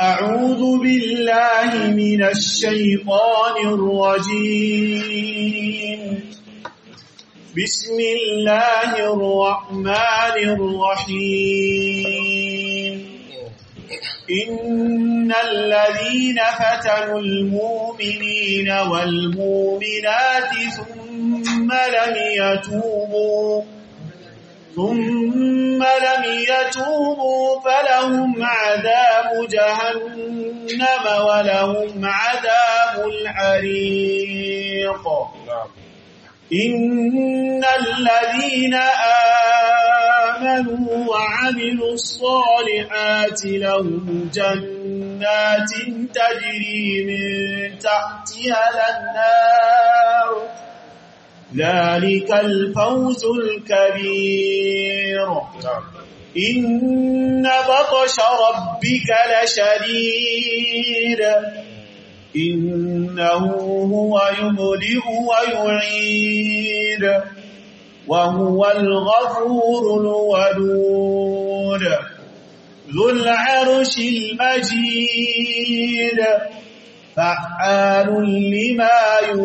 أعوذ بالله من الشيطان الرجيم بسم الله الرحمن الرحيم إن الذين فتنوا المؤمنين والمؤمنات ثم لم يتوبوا ثم لم يتوبوا فلهم عذاب جهنم ولهم عذاب الحريق إن الذين آمنوا وعملوا الصالحات لهم جنات تجري من تحتها الأنهار ذلك الفوز الكبير إن بطش ربك لشديد إنه هو يبدئ ويعيد وهو الغفور الودود ذو العرش المجيد فعال لما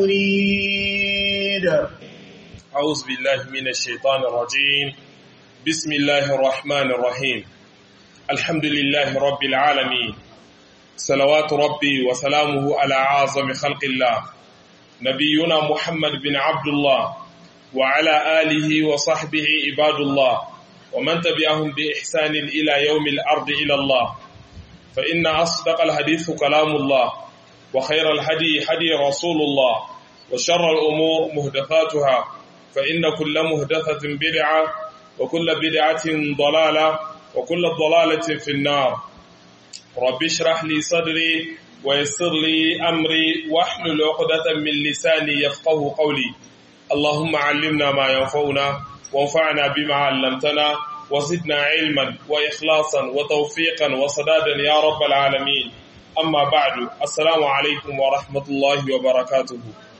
يريد أعوذ بالله من الشيطان الرجيم بسم الله الرحمن الرحيم الحمد لله رب العالمين صلوات ربي وسلامه على أعظم خلق الله نبينا محمد بن عبد الله وعلى آله وصحبه عباد الله ومن تبعهم بإحسان إلى يوم الأرض إلى الله فإن أصدق الحديث كلام الله وخير الهدي هدي رسول الله وشر الأمور مهدفاتها فإن كل مهدفة بدعة وكل بدعة ضلالة وكل ضلالة في النار رب اشرح لي صدري ويسر لي أمري واحلل عقدة من لساني يفقه قولي اللهم علمنا ما ينفعنا وانفعنا بما علمتنا وزدنا علما وإخلاصا وتوفيقا وصدادا يا رب العالمين أما بعد السلام عليكم ورحمة الله وبركاته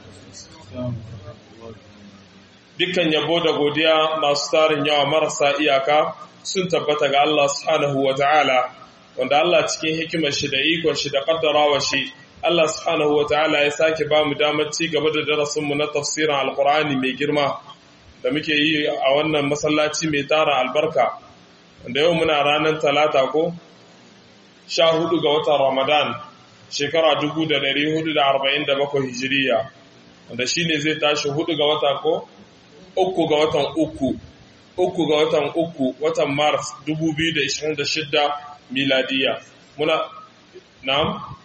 dukkan yabo da godiya masu tarin yawa marasa iyaka sun tabbata ga Allah subhanahu wa ta'ala wanda Allah cikin hikimar shi da ikon shi da kaddarawa shi Allah subhanahu wa ta'ala ya sake ba mu damar ci gaba da darasinmu na tafsirin alkur'ani mai girma da muke yi a wannan masallaci mai tara albarka wanda yau muna ranar talata ko sha hudu ga watan ramadan shekara dubu da dari hudu da arba'in da bakwai hijiriya wanda shi ne zai tashi hudu ga wata ko uku ga watan uku uku ga watan uku watan mars dubu biyu da ishirin da shidda miladiya muna na'am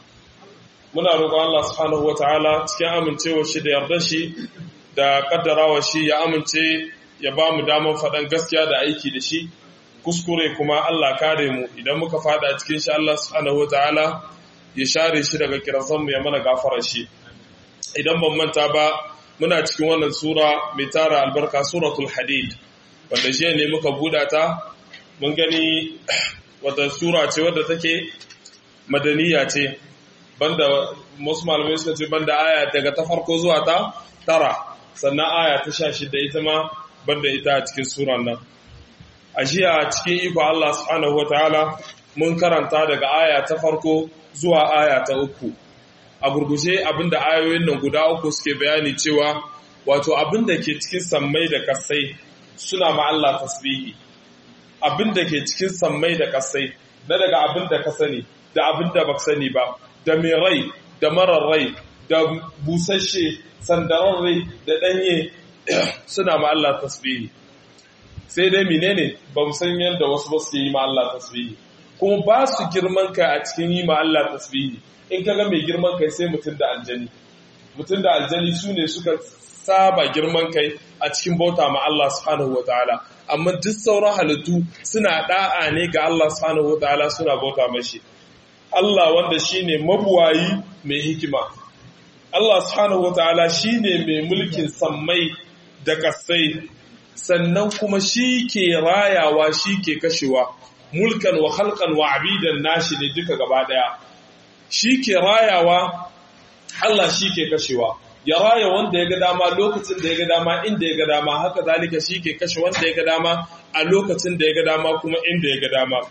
muna roƙon Allah subhanahu wataala cikin amincewa shi da yarda shi da kaddarawa shi ya amince ya ba mu damar faɗan gaskiya da aiki da shi kuskure kuma Allah kare mu idan muka fada cikin shi Allah subhanahu wataala ya share shi daga kiransan mu ya mana gafara shi idan ban manta ba muna cikin wannan sura mai tara albarka suratul hadid wanda jiya ne muka buɗa ta mun gani wata sura ce wadda take madaniya ce banda wasu malamai suka ce banda aya daga ta farko zuwa ta tara sannan aya ta sha shida ita ma banda ita a cikin suran nan a jiya cikin iko Allah subhanahu wataala mun karanta daga aya ta farko zuwa aya ta uku a gurguje abinda ayoyin nan guda uku suke bayani cewa wato abinda ke cikin sammai da kasai suna ma Allah tasbihi abinda ke cikin sammai da kasai na daga abinda ka sani da abinda baka sani ba da mai rai da marar rai da busasshe sandarar rai da danye suna ma Allah tasbihi sai dai menene ba mu san yadda wasu ba su yi ma Allah tasbihi kuma ba su girman kai a cikin yi ma Allah tasbihi in ka ga mai girman kai sai mutum da aljani mutum da aljani su ne suka saba girman kai a cikin bauta ma Allah subhanahu wa ta'ala amma duk sauran halittu suna da'a ne ga Allah subhanahu wa ta'ala suna bauta mashi Allah wanda shine mabuwayi mai hikima Allah subhanahu wa ta'ala shine mai mulkin sammai da kasai sannan kuma shi ke rayawa shi ke kashewa mulkan wa halkan wa abidan nashi ne duka gaba daya shi ke rayawa Allah shi ke kashewa ya raya wanda ya ga dama lokacin da ya ga dama inda ya ga dama haka zalika shi ke kashe wanda ya ga dama a lokacin da ya ga dama kuma inda ya ga dama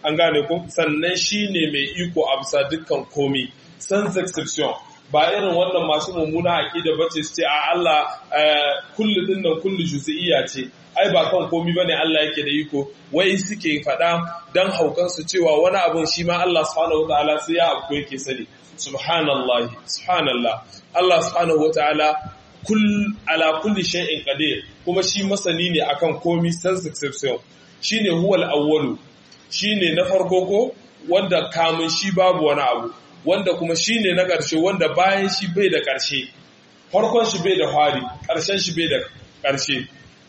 an gane ko sannan shine mai iko a bisa dukkan komi sans exception ba irin wannan masu mummuna aqida bace su ce a Allah kullu dinnan kullu juz'iyya ce ai ba kan komi bane Allah yake da iko wai suke faɗa dan haukan su cewa wani abun shi ma Allah subhanahu wataala sai ya abu yake sani subhanallah subhanallah Allah subhanahu wataala kull ala kulli shay'in qadir kuma shi masani ne akan komi sans exception shine huwal awwalu shine na farko ko wanda kamun shi babu wani abu wanda kuma shine na ƙarshe wanda bayan shi bai da ƙarshe farkon shi bai da fari ƙarshen shi bai da ƙarshe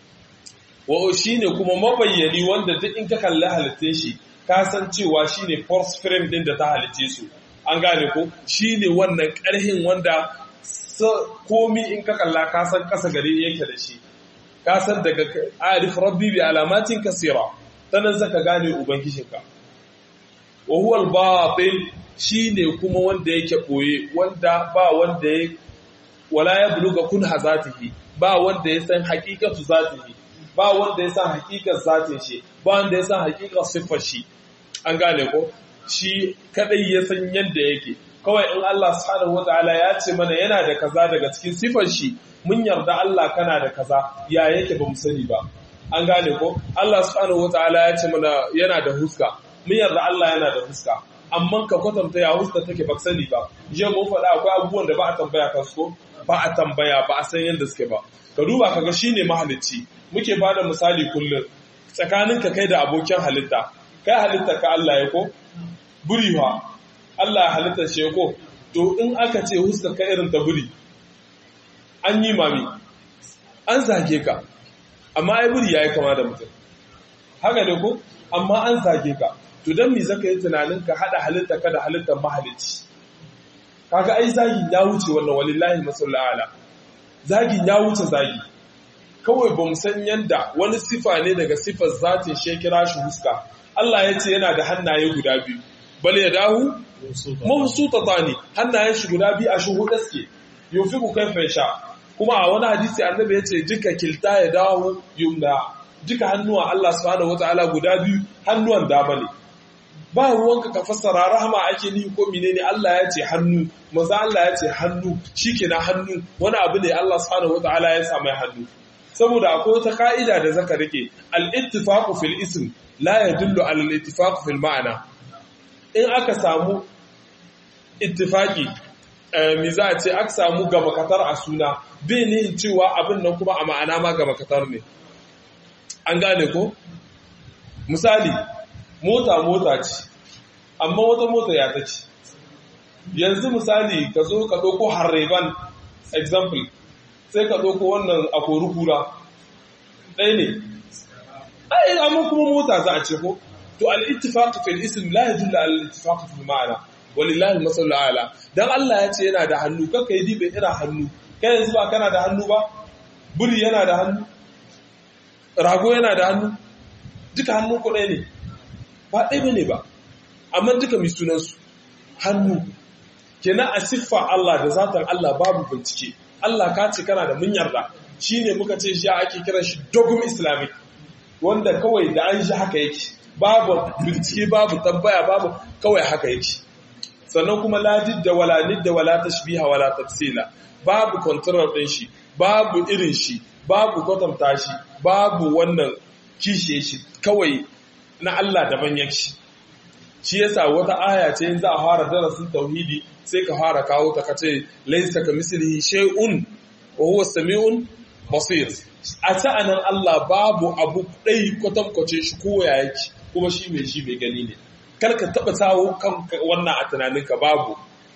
wa shine kuma mabayyani wanda duk in ka kalli halittun shi ka san cewa shine force frame din da ta halitte su an gane ko shine wannan ƙarhin wanda komi in ka kalla ka san kasa gare yake da shi ka san daga arif rabbi bi alamatin kasira tanan zaka gane ubangijinka wa huwa al-batin shine kuma wanda yake boye wanda ba wanda ya wala ya buluga kun hazatihi ba wanda ya san haqiqatu zatihi ba wanda ya san haqiqar zatin shi ba wanda ya san haqiqar siffar shi an gane ko shi kadai ya san yanda yake kawai in Allah subhanahu wataala ya ce mana yana da kaza daga cikin sifar shi mun yarda Allah kana da kaza ya yake ba mu sani ba an gane ko Allah subhanahu wataala ya ce mana yana da huska mun yarda Allah yana da huska amma ka kwatanta ya huska take ba sani ba je mun faɗa akwai abubuwan da ba a tambaya kan su ba a tambaya ba a san yadda suke ba ka duba kaga shine mahalicci muke bada misali kullum tsakanin ka kai da abokin halitta kai halitta ka Allah ya ko buriwa Allah halitta shi ko to in aka ce huska ka irin ta buri an yi mami an zage ka amma ai buri yayi kama da mutum haka ne ko amma an zage ka to dan me zaka yi tunanin ka hada halitta ka da halittar mahalicci kaga ai zagin ya wuce wannan walillahi masallala ala zagin ya wuce zagi kawai ba mu san yanda wani sifa ne daga sifar zatin shi kira shi huska Allah ya ce yana da hannaye guda biyu bal ya dahu mabsutatani hannayen shi guda biyu a shuhuda suke yufiku kaifa yasha kuma a wani hadisi annabi ya ce duka kilta ya dawo yumna duka hannuwa Allah subhanahu wataala guda biyu hannuwan dama ne ba ruwanka ka fassara rahama ake ni ko menene Allah ya ce hannu maza Allah ya ce hannu shikenan hannu wani abu ne Allah subhanahu wataala ya sa mai hannu saboda akwai wata ka'ida da zaka rike al-ittifaqu fil ism la yadullu ala al-ittifaqu fil ma'ana in aka samu ittifaqi mi za a ce aka samu gaba katar a suna bai ne cewa abin nan kuma a ma'ana ma gaba katar ne an gane ko misali mota mota ce amma wata mota ya ta ce yanzu misali ka zo ka ɗauko harreban example sai ka ɗauko wannan a kori kura ɗaya ne ai amma kuma mota za a ce ko to al-ittifaq fil ism la yadullu ala al-ittifaq fil ma'ana walillahi masallu ala dan Allah ya ce yana da hannu kakka yi dibe ina hannu kai yanzu ba kana da hannu ba buri yana da hannu rago yana da hannu duka hannun ku ɗaya ne ba ɗaya bane ba amma duka mai sunansu hannu kenan a siffa Allah da zatan Allah babu bincike Allah ka ce kana da mun yarda shine muka ce shi ake kiran shi dogum islamic wanda kawai da an shi haka yake babu bincike babu tambaya babu kawai haka yake sannan kuma la da wala nidda wala tashbiha wala tafsila babu control din shi babu irin shi babu kwatanta shi babu wannan kishe shi kawai na Allah daban yake shi yasa wata aya ce in za a fara darasin tauhidi sai ka fara kawo ta kace laysa kamislihi shay'un wa huwa samiun basir a ta anan Allah babu abu dai kwatankwace shi ko ya yake kuma shi mai shi mai gani ne kar ka taba tawo kan wannan a tunaninka babu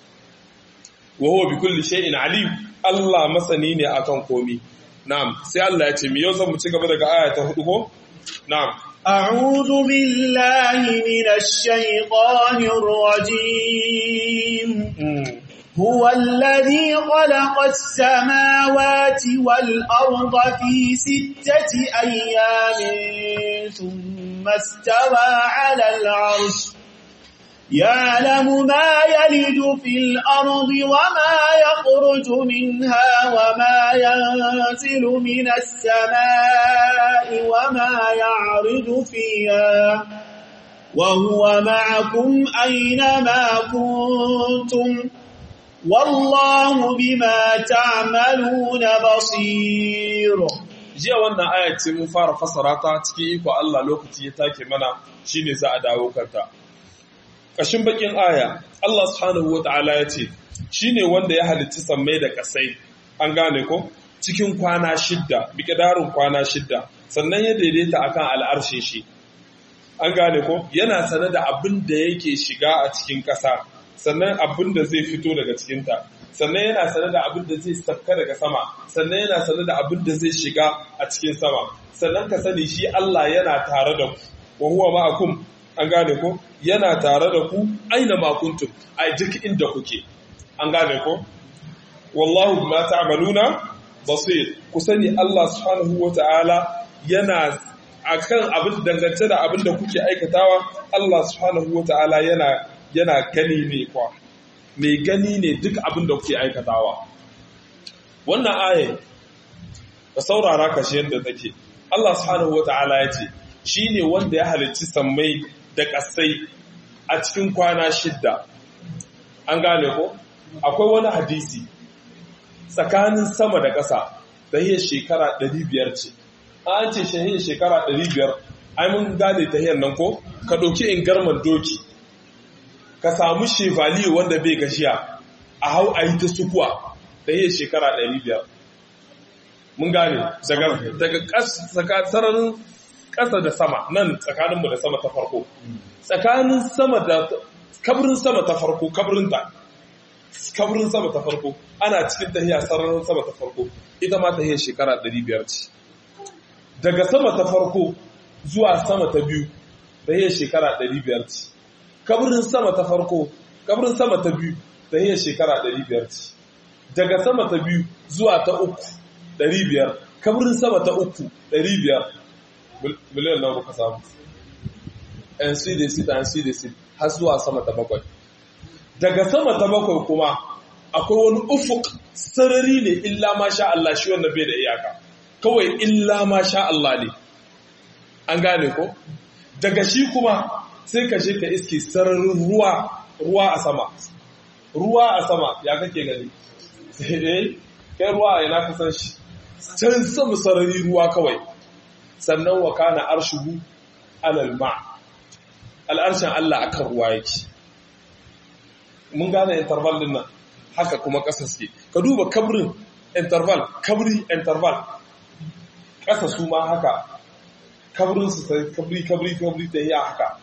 wa huwa bi kulli shay'in alim Allah masani ne akan komi na'am sai Allah ya ce mi yau zan mu ci gaba daga aya ta hudu ko na'am أعوذ بالله من الشيطان الرجيم هو الذي خلق السماوات والأرض في ستة أيام ثم استوى على العرش يعلم ما يلد في الأرض وما يخرج منها وما ينزل من السماء وما يعرض فيها وهو معكم أينما كنتم والله بما تعملون بصير jiya wannan aya ce mun fara fasara ta cikin iko Allah lokaci ya take mana shine za a dawo kanta kashin bakin aya Allah subhanahu wataala ya ce shine wanda ya halicci sammai da kasai an gane ko cikin kwana shidda bikidarin kwana shidda sannan ya daidaita akan al'arshin shi an gane ko yana sane da abin da yake shiga a cikin ƙasa sannan abin da zai fito daga cikinta sannan yana sane da abin da zai safka daga sama sannan yana sane da abin da zai shiga a cikin sama sannan ka sani shi Allah yana tare da ku wa huwa ma'akum an gane ko yana tare da ku aina ma kuntum a duk inda kuke an gane ko wallahu bima ta'maluna basir ku sani Allah subhanahu wata'ala yana akan abin dangance da abin da kuke aikatawa Allah subhanahu wata'ala yana yana gani ne kwa mai gani ne duk abin da kuke aikatawa wannan aya da saurara kashi yadda take Allah subhanahu wata'ala ya ce shine wanda ya halicci sammai da ƙasai a cikin kwana shidda an gane ko akwai wani hadisi tsakanin sama da ƙasa da yi shekara 500 ce an ce shahiyar shekara 500 ai mun gane ta hiyar nan ko ka ɗauki in garman doki ka samu shevali wanda bai gashiya a hau a yi ta sukuwa da hiyar shekara 500 mun gane daga sararin ƙasa da sama nan tsakaninmu da sama ta farko tsakanin sama da kabirin sama ta farko kabirinta kabirin sama ta farko ana cikin tahiya sararin sama ta farko ita ma tahiyar shekara 500 ce daga sama ta farko zuwa sama ta biyu tahiyar shekara 500 ce kabirin sama ta farko kabirin sama ta biyu tahiyar shekara 500 ce daga sama ta biyu zuwa ta uku 500 kabirin sama ta uku 500 miliyan nawa ka samu yan su da sit yan su da sit har zuwa sama ta bakwai daga sama ta bakwai kuma akwai wani ufuk sarari ne illa ma sha Allah shi wannan bai da iyaka kawai illa ma sha Allah ne an gane ko daga shi kuma sai ka je ka iske sararin ruwa ruwa a sama ruwa a sama ya kake gani sai dai kai ruwa a yana kasan shi can sama sarari ruwa kawai sannan wa kana arshuhu alal ma al'arshin Allah akan ruwa yake mun gane interval din nan haka kuma ƙasa suke ka duba kabrin interval kabri interval ƙasa su ma haka kabrin su kabri kabri kabri ta yi haka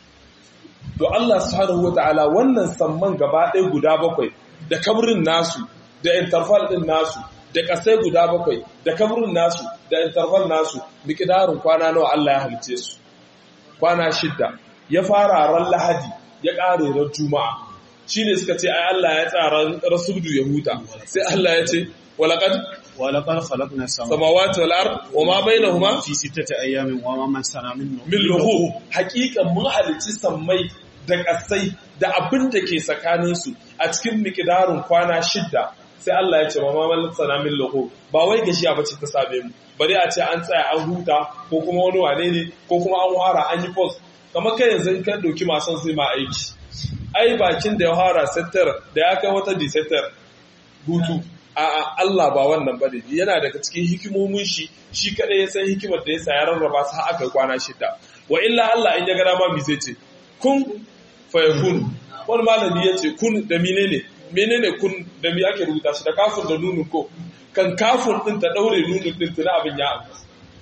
to Allah subhanahu wata'ala wannan samman gaba ɗaya guda bakwai da kabrin nasu da interval din nasu da ƙasai guda bakwai da kabrin nasu da interval nasu miƙidarin kwana nawa Allah ya halice su kwana shidda ya fara ran lahadi ya ƙare ran juma'a shi ne suka ce ai Allah ya tsara rasudu ya huta sai Allah ya ce walaƙad ولقد خلقنا السماوات samawati wal ard wa ma bainahuma في ستة أيام وما مسنا من min luhu haƙiƙan mun halicci sammai da ƙasai da abin da ke tsakanin su a cikin miƙidarin kwana shidda sai Allah ya ce ma ma sana min luhu ba wai gashiya bace ta same mu bari a ce an tsaya an huta ko kuma wani wane ne ko kuma an wara an yi post kamar kai yanzu in kan doki masu sai ma aiki ai bakin da ya fara settar da ya kai wata disettar hutu a Allah ba wannan ba ne yana daga cikin hikimomin shi shi kadai ya san hikimar da ya sa ya rarraba su aka kwana shida wa illa Allah in ya ga dama mi zai ce kun fa yakun wani malami ya ce kun da menene menene kun da mi ake rubuta shi da kafin da nunun ko kan kafin din ta daure nunun din tuna abin ya abu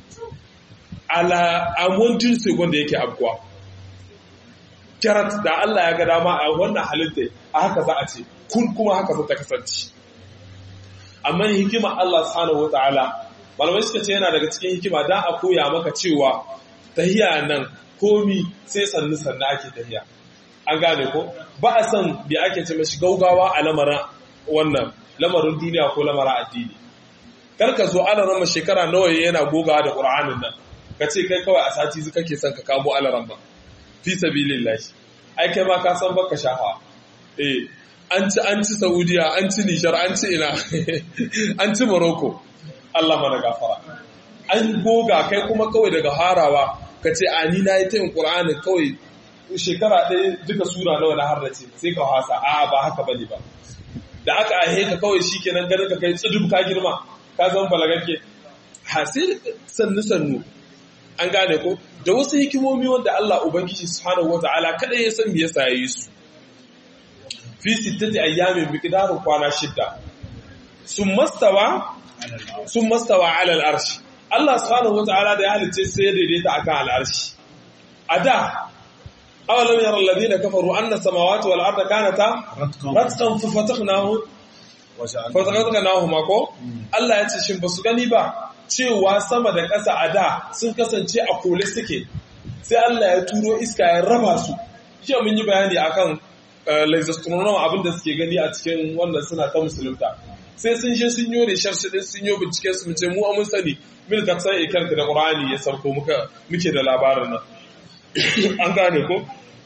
ala amontin second da yake abuwa karat da Allah ya ga dama a wannan halitta a haka za a ce kun kuma haka za ta kasance amma hikima Allah subhanahu wataala malamai suka ce yana daga cikin hikima dan a koya maka cewa tahiya nan komi sai sannu sannu ake tahiya an gane ko ba a san bi ake ce mashi gaugawa a lamarin wannan lamarin duniya ko lamarin addini kar ka zo ana rama shekara nawa yana gogawa da qur'anin nan ka ce kai kawai a sati zu kake son ka kamo alaran ba fi sabilillah ai kai ma ka san baka shafa eh an ci an ci Saudiya an ci Nijar an ci ina an ci Morocco Allah mana gafara an goga kai kuma kawai daga harawa ka ce a ni na yi ta yin Qur'ani kawai shekara ɗaya duka sura nawa na harrace sai ka hasa a'a ba haka bane ba da aka aihe ka kawai shikenan ganin ka kai tsudub ka girma ka zama balagakke ha sai sannu sannu an gane ko da wasu hikimomi wanda Allah ubangiji subhanahu wataala kada ya san me yasa yayi su fi sittati ayyamin miqdaru kwana shidda sun mastawa sun mastawa ala al'arshi Allah subhanahu wataala da ya halice sai ya daidaita akan al'arshi a da awalam yara alladhina kafaru anna samawati wal arda kanata ratqan fa fatahnahu fa fatahnahu mako Allah ya ce shin basu gani ba cewa sama da ƙasa a da sun kasance a kole suke sai Allah ya turo iska ya raba su jiya mun yi bayani akan laser abin da suke gani a cikin wannan suna ta musulunta sai sun je sun yi research din sun yi bincike su mace mu mun sani min ka san ikar da Qur'ani ya sauko muka muke da labarin nan an gane ko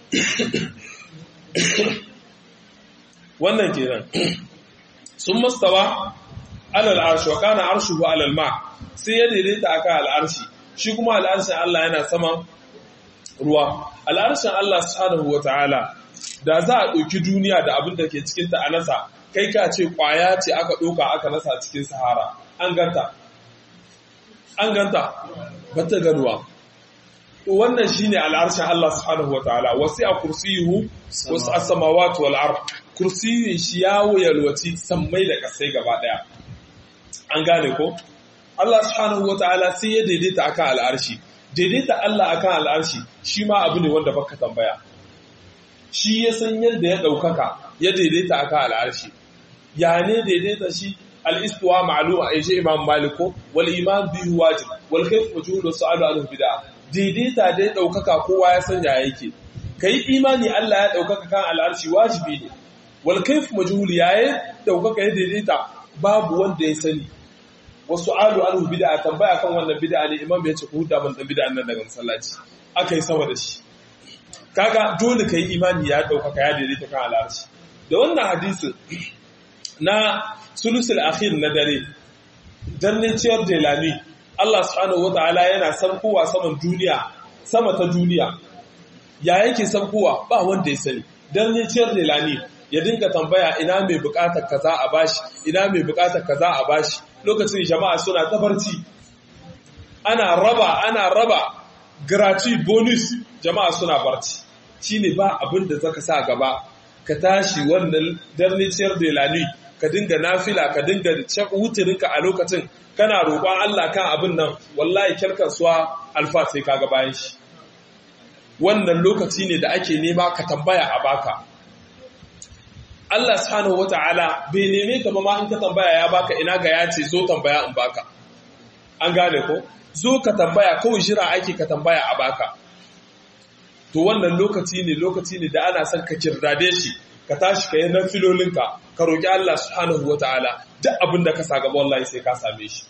wannan kenan sun mastawa alal arshi wa kana arshuhu alal ma sai ya daidaita akan al'arshi shi kuma al'arshin Allah yana saman ruwa al'arshin Allah subhanahu wataala da za a ɗauki duniya da abin da ke cikinta a nasa kai ka ce ƙwaya ce aka ɗauka aka nasa cikin sahara an ganta an ganta ba ta ganuwa wannan shine al'arshin Allah subhanahu wataala wasi a kursiyuhu wasu as-samawati wal ard kursiyin shi ya yalwaci sammai da kasai gaba daya an gane ko Allah subhanahu wataala sai ya daidaita akan al'arshi daidaita Allah akan al'arshi shi ma abu ne wanda baka tambaya shi ya san yadda ya ɗaukaka ya daidaita aka al'arshi ya ne daidaita shi al'istuwa ma'aluma a yaje imam maliko wal imam biyu wajib wal kaif majhul da su'alu anhu bid'a daidaita da ya ɗaukaka kowa ya san ya yake kai imani Allah ya ɗaukaka kan al'arshi wajibi ne wal kaif majhul ya ya ɗaukaka ya daidaita babu wanda ya sani wa su'alu anhu bid'a tambaya kan wannan bid'a ne imam ya ce ku huda man dan bid'a nan daga masallaci aka yi sama da shi kaga dole ka yi imani ya ɗaukaka ya daidaita kan al'arshi da wannan hadisin na sulusul akhir na dare darnin ciyar jelani Allah subhanahu wata'ala yana sarkowa saman duniya sama ta duniya ya yake sarkowa ba wanda ya sani darnin ciyar jelani ya dinga tambaya ina mai bukatar kaza a bashi ina mai bukatar kaza a bashi lokacin jama'a suna ta barci ana raba ana raba gratuit bonus jama'a suna barci shine ba abin da zaka sa gaba ka tashi wannan darniciyar delani ka dinga nafila ka dinga wutirinka a lokacin kana roƙon Allah kan abin nan wallahi kyarkasuwa alfa sai kaga bayan shi wannan lokaci ne da ake nema ka tambaya a baka Allah subhanahu wata'ala bai neme ka ba ma in ka tambaya ya baka ina ga ya ce zo tambaya in baka an gane ko zo ka tambaya kawai jira ake ka tambaya a baka to wannan lokaci ne lokaci ne da ana son ka kirdade shi ka tashi ka yi nan filolinka ka roƙi Allah subhanahu wa ta'ala duk abin da ka sa gaba wallahi sai ka same shi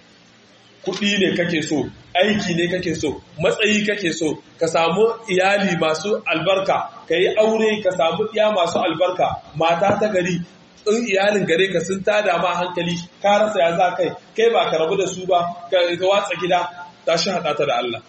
kuɗi ne kake so aiki ne kake so matsayi kake so ka samu iyali masu albarka ka yi aure ka samu iya masu albarka mata ta gari in iyalin gare ka sun tada ma hankali ka rasa ya za kai kai ba ka rabu da su ba ka watsa gida tashi haɗa ta da Allah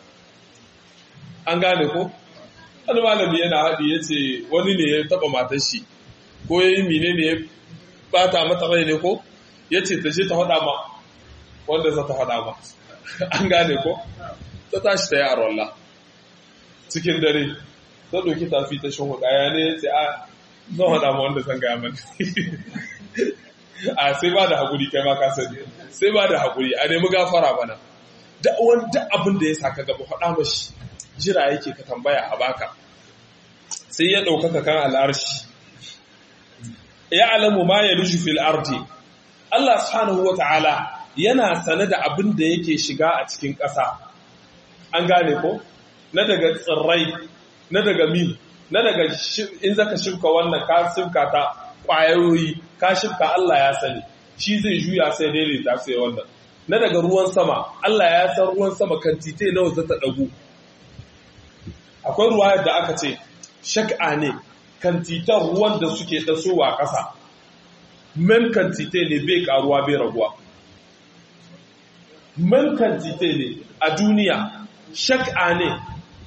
an gane ko wani malami yana haɗi ya ce wani ne ya taɓa matar shi ko ya yi mine ne ya bata mata rai ne ko ya ce ta ce ta faɗa ma wanda za ta faɗa ma an gane ko ta tashi ta yi a rolla cikin dare ta ɗauki tafi ta shan huɗa ya ne ya ce a zan faɗa ma wanda zan gaya mani a sai ba da haƙuri kai ma ka sani sai ba da haƙuri a nemi gafara bana duk abin da ya saka gaba faɗa mashi jira yake ka tambaya a baka sai ya ɗaukaka kan al'arshi ya alamu ma ya rushe fil ardi Allah subhanahu wa ta'ala yana sane da abin da yake shiga a cikin ƙasa an gane ko na daga tsirrai na daga min na daga in zaka shirka wannan ka shirka ta ƙwayoyi ka shirka Allah ya sani shi zai juya sai daidaita sai wannan na daga ruwan sama Allah ya san ruwan sama kan tite nawa za ta ɗagu akwai ruwa da aka ce shak'a ne kan titan ruwan da suke tasowa ƙasa men kan tite ne bai karuwa bai raguwa men kan tite ne a duniya shak'a ne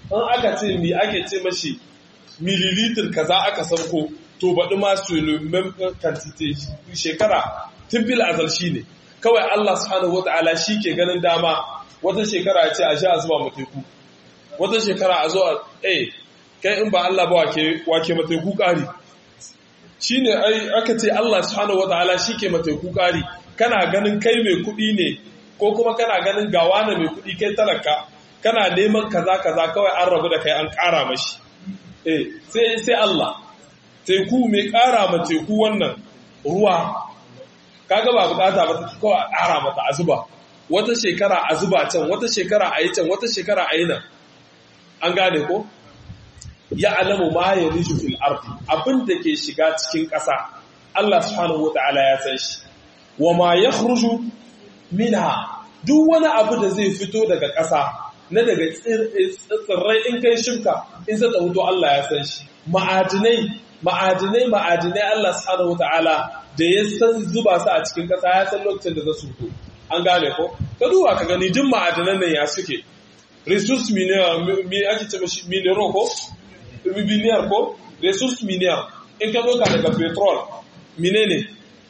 in aka ce mi ake ce mashi milliliter kaza aka sauko to baɗi ma su kantite shekara tun fil azal shi ne kawai Allah subhanahu wata'ala shi ke ganin dama wata shekara ya ce a sha a zuba mateku wata shekara a zo a eh kai in ba Allah ba wake mateku ƙari shi ne aka ce Allah subhanahu wata'ala shi ke mateku ƙari kana ganin kai mai kuɗi ne ko kuma kana ganin gawa na mai kuɗi kai talaka kana neman kaza kaza kawai an rabu da kai an ƙara mashi eh sai sai Allah teku mai ƙara ma teku wannan ruwa kaga ba bukata ba ta kawai a ƙara mata a zuba wata shekara a zuba can wata shekara a yi can wata shekara a yi nan an gane ko ya alamu ma ya rishu fil ardi abin da ke shiga cikin ƙasa Allah subhanahu wata'ala ya san shi wa ma yakhruju minha duk wani abu da zai fito daga ƙasa na daga tsirrai in kai shimka in zata hutu Allah ya san shi ma'adinai ma'adinai ma'adinai Allah subhanahu wata'ala da ya san zuba su a cikin ƙasa ya san lokacin da za su fito an gane ko ka duba ka gani duk ma'adinan nan ya suke resource mineral me ake ce mashi mineral ko mineral ko resource mineral in ka doka daga petrol menene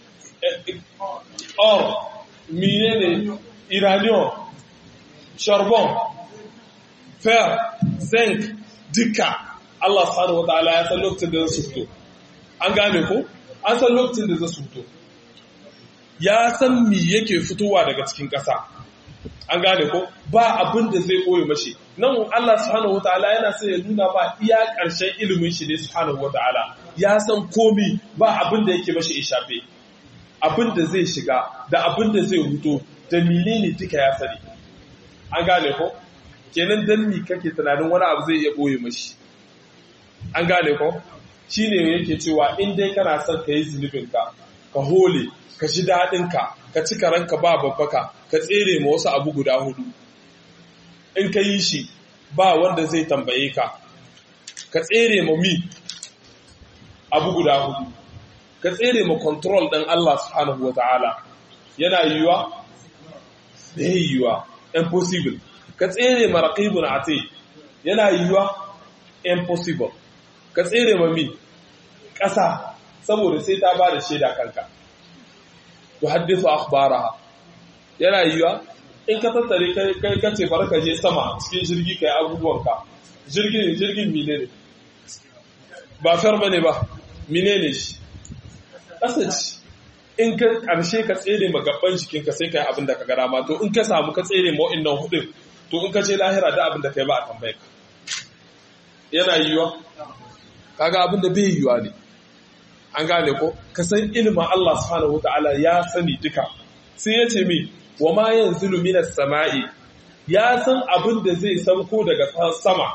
or menene iranium charbon fer zinc duka Allah subhanahu wataala ya san lokacin da za su fito an gane ko an san lokacin da za su fito ya san mi yake fitowa daga cikin ƙasa an gane ko ba abin da zai koyi mashi nan Allah subhanahu wataala yana sai ya nuna ba iya ƙarshen ilimin shi ne subhanahu wataala ya san komi ba abin da yake mashi ishafe abin da zai shiga da abin da zai huto da menene duka ya sani an gane ko kenan dan mi kake tunanin wani abu zai iya boye mashi an gane ko shine yake cewa in dai kana son ka yi zunubinka ka hole ka ji daɗinka ka ci karanka ba babbaka ka tsere ma wasu abu guda hudu in ka yi shi ba wanda zai tambaye ka ka tsere ma mi abu guda hudu ka tsere ma control ɗin Allah subhanahu wa ta'ala yana yiwuwa da ya yiwuwa impossible ka tsere ma raqibun ati yana yiwuwa impossible ka tsere ma mi ƙasa saboda sai ta ba da shaida kanka to haddisu akhbaraha yana yiwa in ka tattare kai kai kace bar ka je sama cikin jirgi kai abubuwanka jirgin jirgin mine ne ba far bane ba mine ne shi kasace in ka karshe ka tsere ma gaban jikinka sai kai abin da ka ga dama to in ka samu ka tsere ma wa'annan hudun to in ka je lahira da abin da kai ba a tambaye ka yana yiwa kaga abin da bai yiwa ne an gane ko ka san ilimin Allah subhanahu wataala ya sani duka sai ya ce mi wa ma yanzilu minas sama'i ya san abin da zai sauko daga sama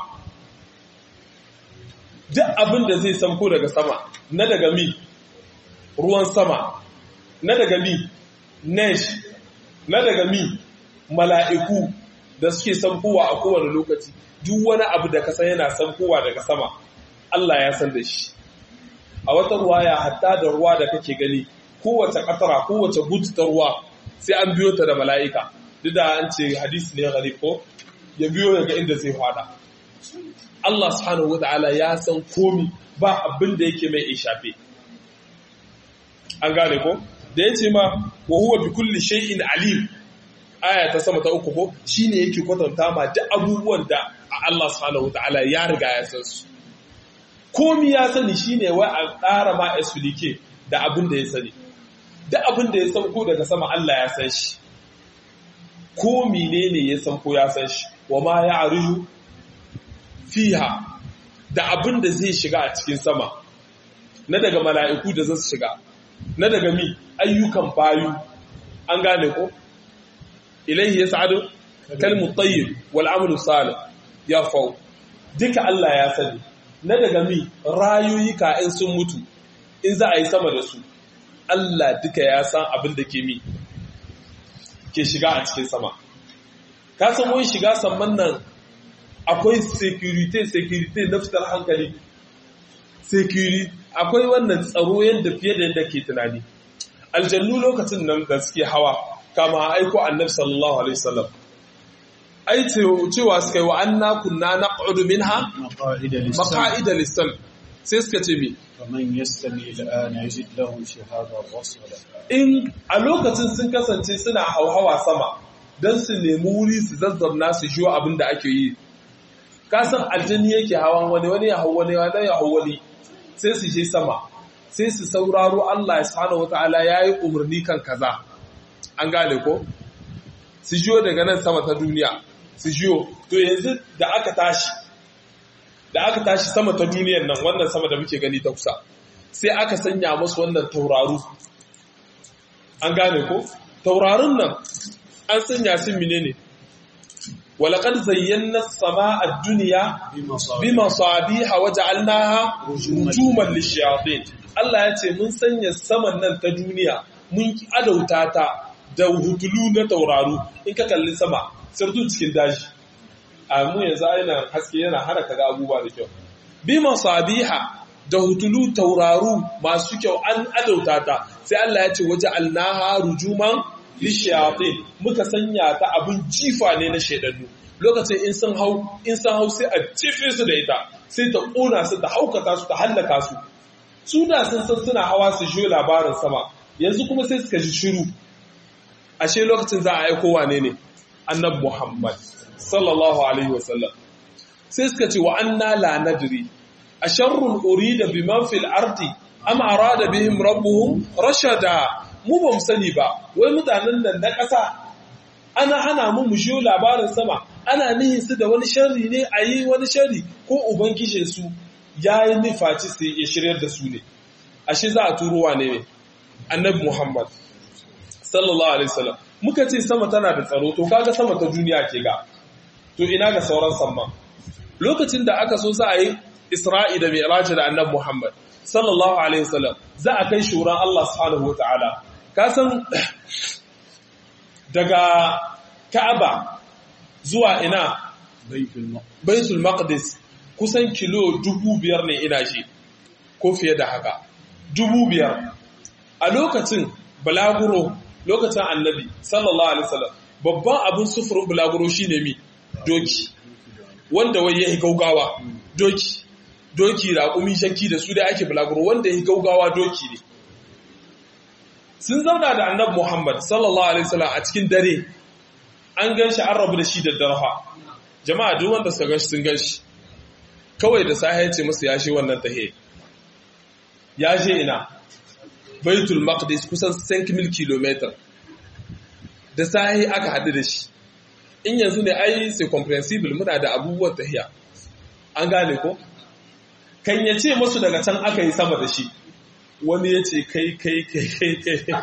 duk abin da zai sauko daga sama na daga mi ruwan sama na daga mi nesh na daga mi mala'iku da suke saukowa a kowane lokaci duk wani abu da ka san yana saukowa daga sama Allah ya san da shi a wata ruwaya hatta da ruwa da kake gani kowace katara kowace butu ta ruwa sai an biyo ta da mala'ika duk da an ce hadisi ne gari ko ya biyo daga inda zai fada Allah subhanahu wata'ala ya san komi ba abin da yake mai ishafe an gane ko da ya ce ma wa huwa bi kulli shay'in alim aya ta sama ta uku ko shine yake kwatanta ma duk abubuwan da Allah subhanahu wata'ala ya riga ya san su komi ya sani shine wai a ƙara ma explique da abin da ya sani da abin da ya sauko daga sama Allah ya san shi ko menene ya sauko ya san shi wa ma ya arju fiha da abin da zai shiga a cikin sama na daga mala'iku da zasu shiga na daga mi ayyukan bayu an gane ko ilaihi yas'adu kalmu tayyib wal amalu salih ya fau duka Allah ya sani na daga mi rayuyuka in sun mutu in za a yi sama da su Allah duka ya san abin da ke mi ke shiga a cikin sama ka san wani shiga samman nan akwai security security na fitar hankali security akwai wannan tsaro yadda fiye da yadda ke tunani aljannu lokacin nan da suke hawa kama aiko annabi sallallahu alaihi wasallam ai cewa suka yi wa anna kunna naq'udu minha مقاعد للسمع maqa'ida lis-sam sai suka ce me فمن يستمع الآن يجد له شهابا رصدا in a lokacin sun kasance suna hauhawa sama don su nemi wuri su zazzabna su jiwo abin da ake yi kasan aljani yake hawan wani wani ya hau wani wani ya hau wani sai su je sama sai su sauraro Allah ya subhanahu wataala ya yi umarni kan kaza an gane ko su jiwo daga nan sama ta duniya su jiwo to yanzu da aka tashi da aka tashi sama ta duniyan nan wannan sama da muke gani ta kusa sai aka sanya musu wannan tauraru an gane ko taurarin nan an sanya su menene walaqad zayyana as-samaa ad-dunya bimasabiha waja'alnaha rujuman lish-shayatin Allah ya ce mun sanya saman nan ta duniya mun adauta ta da hutulu na tauraru in ka kalli sama sirtu cikin daji a mu yanzu aina haske yana hana kaga abubuwa da kyau bimasabiha da hutulu tauraru masu kyau an adauta ta sai Allah ya ce waje alnaha rujuman lishayatin muka sanya ta abin jifa ne na shaidannu lokacin in sun hau in sun hau sai a jefe su da ita sai ta kona su ta haukata su ta hallaka su su da sun san suna hawa su jiyo labarin sama yanzu kuma sai suka ji shiru ashe lokacin za a aiko wane ne annabi Muhammad sallallahu alaihi wasallam sai suka ce wa anna la nadri asharrun urida biman fil ardi am arada bihim rabbuhum rashada mu ba mu sani ba wai mutanen nan na ƙasa ana hana mu mu shiyo labarin sama ana nihin su da wani sharri ne a yi wani sharri ko ubangijin su ya yi nufaci su ya shiryar da su ne ashe za a turo wane ne annabi muhammad sallallahu alaihi wasallam muka ce sama tana da tsaro to kaga sama ta duniya ke ga to ina ga sauran samman lokacin da aka so za a yi Isra'i da Mi'raji da Annabi Muhammad sallallahu alaihi wasallam za a kai shuran Allah subhanahu wataala ka san daga Ka'aba zuwa ina Baitul Maqdis kusan kilo dubu biyar ne ina shi ko fiye da haka dubu biyar a lokacin balaguro lokacin annabi sallallahu alaihi wasallam babban abin sufurin balaguro shine mi doki wanda wai yayi gaugawa doki doki raƙumi shakki da su da ake bulaguro wanda ya gaugawa doki ne sun zauna da annabi Muhammad sallallahu alaihi wasallam a cikin dare an ganshi an rabu da shi da darha jama'a duk wanda suka ganshi sun ganshi kawai da sahi ya ce musu ya shi wannan tahe ya je ina baitul maqdis kusan 5 km da sahi aka haɗu da shi in yanzu ne ai sai comprehensible muna da abubuwan tahiya an gane ko kan ya ce masu daga can aka yi sama da shi wani ya ce kai kai kai kai kai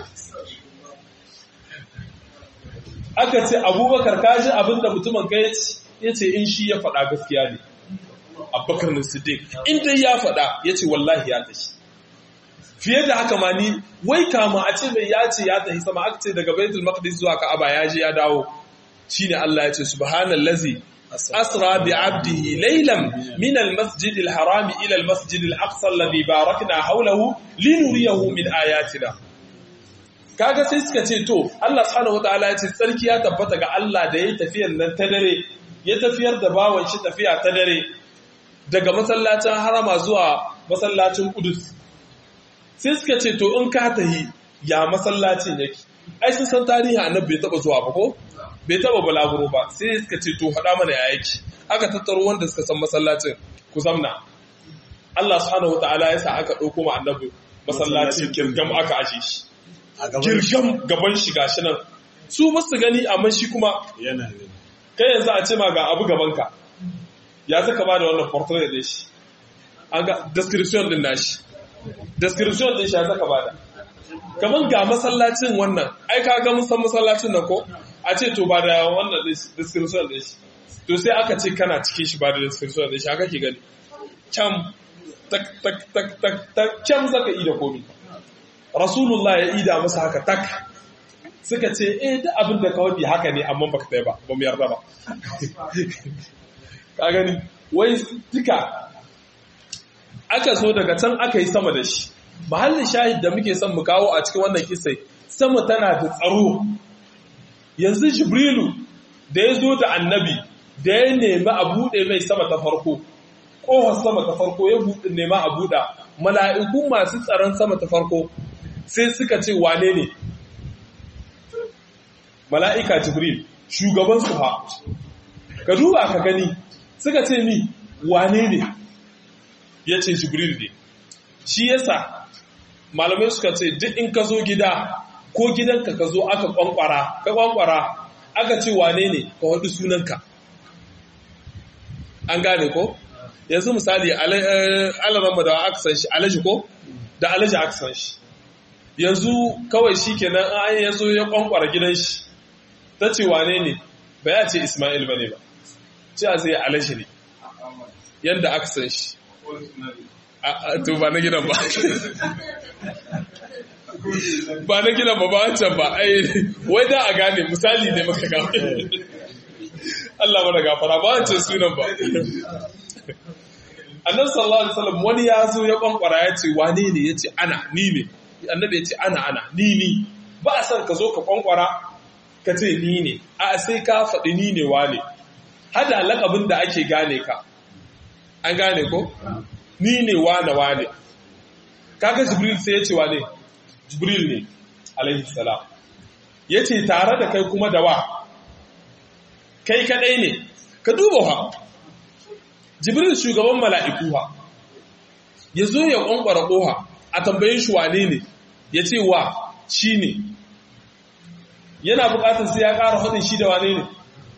aka ce abubakar kaji abinda mutumin kai ya ce in shi ya faɗa gaskiya ne abubakar na siddiq in dai ya faɗa ya ce wallahi ya tashi fiye da haka ma ni wai kama a ce mai ya ce ya tafi sama aka ce daga baitul maqdis zuwa ka'aba ya je ya dawo shine Allah ya ce subhanallazi أسرى بعبده ليلا من المسجد الحرام إلى المسجد الأقصى الذي باركنا حوله لنريه من آياتنا kaga sai suka ce to Allah subhanahu wataala ya ce tsarki ya tabbata ga Allah da ya tafiyar nan ta dare ya tafiyar da bawan shi tafiya ta dare daga masallacin harama zuwa masallacin Qudus sai suka ce to in ka tahi ya masallacin yake ai sun san tarihi annabi bai taba zuwa ba ko bai taba balaguro ba sai suka ce to faɗa mana ya yake aka tattaro wanda suka san masallacin ku zamna Allah subhanahu wataala ya sa aka ɗauko ma annabi masallacin girgam aka aje shi girgam gaban shi gashi nan su ba su gani amma shi kuma yana kai yanzu a ce ma ga abu gaban ka ya zaka ba da wannan portrait din shi an ga description din nashi description din shi ya zaka ba da kaman ga masallacin wannan ai ka ga mun san masallacin nan ko a ce to ba da wannan description din shi to sai aka ce kana cikin shi ba da description din shi haka ke gani kyam tak tak tak tak tak kyam zaka ida komi rasulullah ya ida masa haka tak suka ce eh da abin da ka wadi haka ne amma baka tai ba ba mu yarda ba ka gani wai duka aka so daga can aka yi sama da shi mahallin shahid da muke son mu kawo a cikin wannan kisai sama tana da tsaro yanzu jibrilu da ya zo da annabi da ya nemi a buɗe mai sama ta farko ƙofar sama ta farko ya buɗe nema a buɗa mala'iku masu tsaron sama ta farko sai suka ce wane ne mala'ika jibril shugaban su ha ka duba ka gani suka ce ni wane ne ya ce jibril ne shi yasa malamai suka ce duk in ka zo gida ko gidanka ka zo aka kwankwara ka kwankwara aka ce wane ne ka waɗi sunanka an gane ko yanzu misali alarama da aka san shi alaji ko da alaji aka san shi yanzu kawai shi kenan an yazo ya kwankwara gidan shi ta ce wane ne ba ya ce ismail ba ne ba ce a zai alaji ne yadda aka san shi to ba na gidan ba ba na gidan ba ba wancan ba ai wai da a gane misali ne maka gawa Allah mana gafara ba wancan sunan ba annabi sallallahu alaihi wasallam wani ya zo ya kwankwara ya ce wane ne ya ce ana ni ne annabi ya ce ana ana ni ni ba a san ka zo ka kwankwara ka ce ni ne a sai ka faɗi ni ne wane hada lakabin da ake gane ka an gane ko ni ne wane wane kaga jibril sai ya ce wane jibril ne alaihi salam ya ce tare da kai kuma da wa kai kadai ne ka duba ha jibril shugaban mala'iku ha ya zo ya ƙwanƙwara ƙoha a tambayin shi wane ne ya ce wa shi ne yana buƙatar sai ya ƙara haɗin shi da wane ne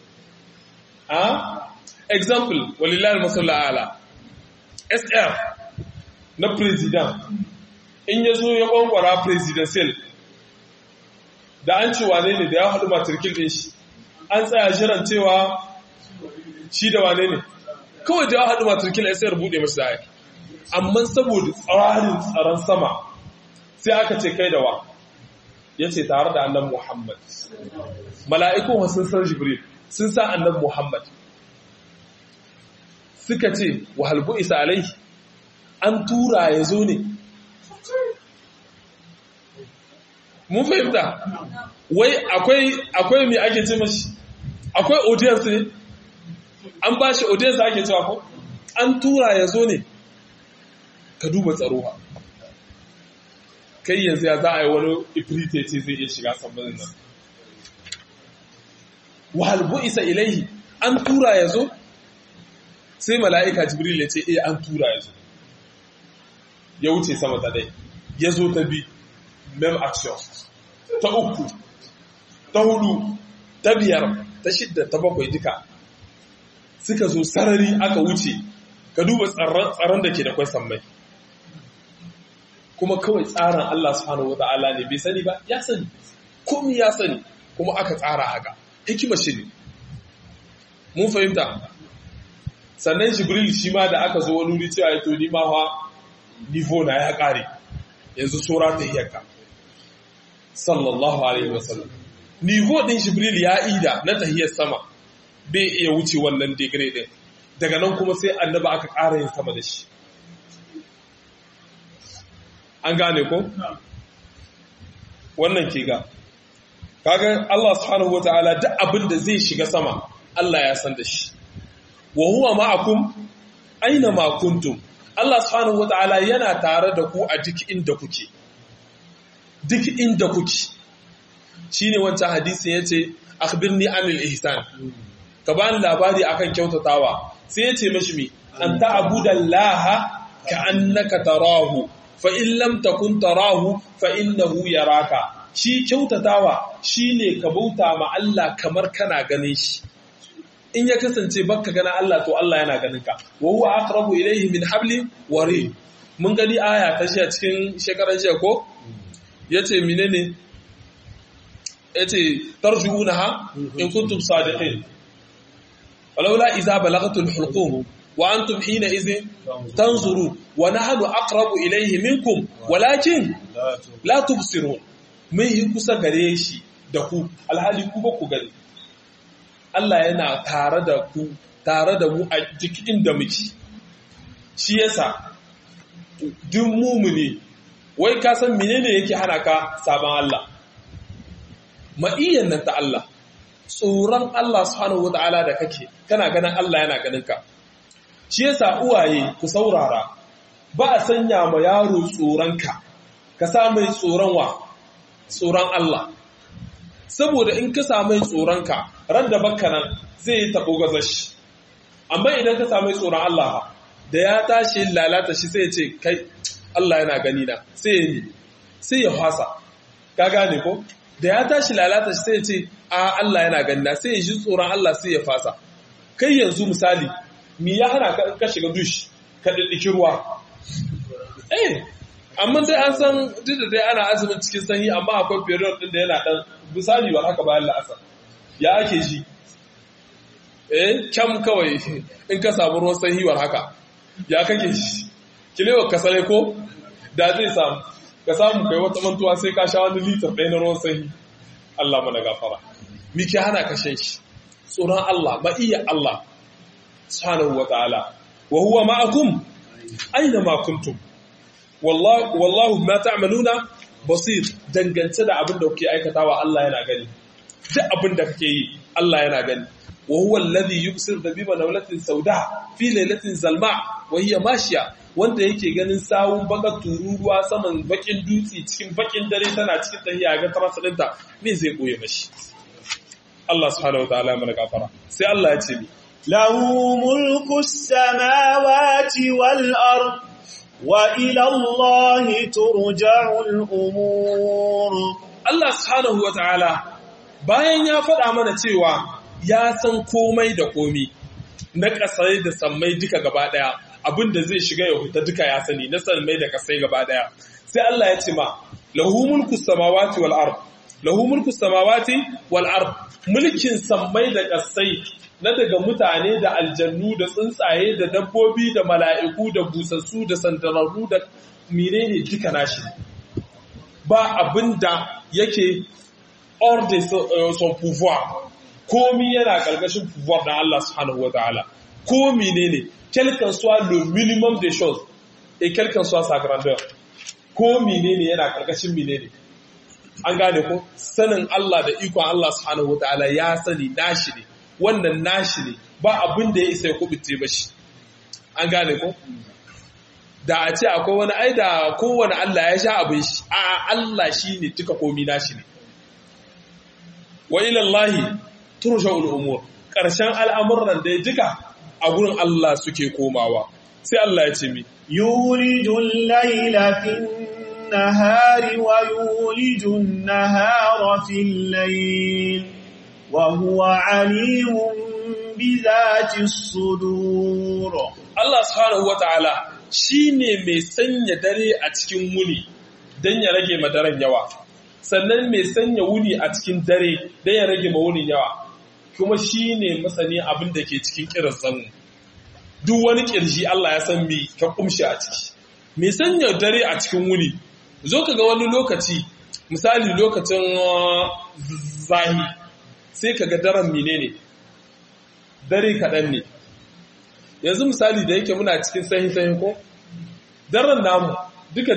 a example walilal masalla'ala sr na president in ya zo ya ƙwanƙwara presidential da an ce wane ne da ya haɗu matarkin ɗin shi an tsaya jiran cewa shi da wane ne kawai da ya haɗu matarkin ya sayar buɗe masu da amma saboda tsarin tsaron sama sai aka ce kai da wa ya ce tare da annan muhammad mala'ikun sun san jibril sun sa annan muhammad suka ce wa halbu isa alai an tura ya zo ne mun fahimta wai akwai akwai mai ake ce mashi akwai audience ne an ba shi audience ake cewa ko an tura ya zo ne ka duba tsaro ha kai yanzu ya za a yi wani ifrite ce zai iya shiga sambanin nan wahalbu isa ilaihi an tura ya zo sai mala'ika jibril ya ce eh an tura ya zo ya wuce sama ta dai ya zo ta bi mem action ta uku ta hudu ta biyar ta shidda ta bakwai duka suka zo sarari aka wuce ka duba tsaron da ke da kwai sammai kuma kawai tsarin Allah subhanahu wata'ala ne bai sani ba ya sani komi ya sani kuma aka tsara haka hikima shi ne mun fahimta sannan jibril shi ma da aka zo wani wuri cewa ya to ni ma fa nivo na ya kare yanzu sura ta iyaka sallallahu alaihi wasallam nivo din jibril ya ida na tahiyar sama bai iya wuce wannan degree din daga nan kuma sai annaba aka ƙara yin sama da shi an gane ko wannan ke ga kaga Allah subhanahu wataala duk abin da zai shiga sama Allah ya san da shi wa huwa ma'akum aina ma kuntum Allah subhanahu wataala yana tare da ku a duk inda kuke duk inda kuke shine wancan hadisin yace akhbirni anil ihsan ka bani labari akan kyautatawa sai yace mashi mi an ta'budallaha ka'annaka tarahu fa in lam takun tarahu fa innahu yaraka shi kyautatawa shine ka bauta ma Allah kamar kana ganin shi in ya kasance baka gana Allah to Allah yana ganin ka wa huwa aqrabu ilayhi min habli warid mun gani aya ta shi a cikin shekaran jiya ko yace menene yace tarjuunaha in kuntum sadiqin walaula idza balaghatul hulqum wa antum hina idhin tanzuru wa nahnu aqrabu ilayhi minkum walakin la tubsirun mun yi kusa gare shi da ku alhali ku ba ku gani Allah yana tare da ku tare da mu a cikin da muke shi yasa duk mumuni wai ka san menene yake hana ka saban Allah ma'iyyan nan ta Allah tsoron Allah subhanahu wata'ala da kake kana ganin Allah yana ganin ka shi yasa uwaye ku saurara ba a sanya ma yaro tsoron ka ka sa mai tsoron wa tsoron Allah saboda in ka sa mai tsoron ka ran da bakka nan zai yi tabo gazashi amma idan ka sa mai tsoron Allah da ya tashi lalata shi sai ya ce kai Allah yana gani na sai ya yi sai ya fasa ka gane ko da ya tashi lalata shi sai ya ce a Allah yana gani na sai ya ji tsoron Allah sai ya fasa kai yanzu misali mi ya hana ka shiga dush ka diddiki ruwa eh amma dai an san duk da dai ana azumin cikin sanyi amma akwai period din da yana dan misali ba haka bayan la'asar ya ake shi eh kyam kawai in ka samu ruwan sanyi war haka ya kake shi kilewa ka sale ko da zai samu ka samu kai wata mantuwa sai ka sha wani litar ɗaya na ruwan sanyi Allah mana gafara mi ke hana ka shan shi tsoron Allah ba iya Allah subhanahu wa ta'ala wa huwa ma'akum aina ma kuntum wallahu wallahu ma ta'maluna basir dangance da abin da kuke aikatawa Allah yana gani duk abin da kake yi Allah yana gani wa huwa alladhi yubsir dabiba nawlatin sauda fi lailatin zalma wa hiya mashiya wanda yake ganin sawun bakar tururuwa saman bakin dutse cikin bakin dare tana cikin tahiya ga tarasalinta me zai koye mashi Allah subhanahu wataala mana gafara sai Allah ya ce mi lahu mulku samawati wal ard wa ila Allah turja'ul umur Allah subhanahu wataala bayan ya faɗa mana cewa ya san komai da komi na ƙasai da sammai duka gaba ɗaya abinda zai shiga ya huta duka ya sani na sammai da ƙasai gaba ɗaya sai Allah ya ce ma lahu mulku samawati wal ard lahu mulku samawati wal ard mulkin sammai da ƙasai na daga mutane da aljannu da tsuntsaye da dabbobi da mala'iku da busassu da sandararru da menene duka nashi ba abinda yake hors de son pouvoir komi yana ƙarƙashin pouvoir da Allah subhanahu wataala ko menene quel qu'en soit le minimum des choses et quel qu'en soit sa grandeur ko menene yana ƙarƙashin menene an gane ko sanin Allah da ikon Allah subhanahu wataala ya sani nashi ne wannan nashi ne ba abin da ya isa ya kubuce ba shi an gane ko da a ce akwai wani ai da kowane Allah ya sha abin shi a Allah shi ne duka komi nashi ne wa ilallahi turja'ul umur ƙarshen al'amuran da ya jika a gurin Allah suke komawa sai Allah ya ce mi yulijul layla fin nahari wa yulijun nahara fil layl wa huwa alimun bi dhati sudur Allah subhanahu wataala shine mai sanya dare a cikin wuni dan ya rage madaran yawa sannan mai sanya wuni a cikin dare dan ya rage ma wunin yawa kuma shi ne masani abin da ke cikin kiran zanmu duk wani kirji Allah ya san mi ka kumshi a ciki me sanya dare a cikin wuni zo ka ga wani lokaci misali lokacin zahi sai ka ga daren menene dare kaɗan ne yanzu misali da yake muna cikin sahi-sahi ko daren namu duka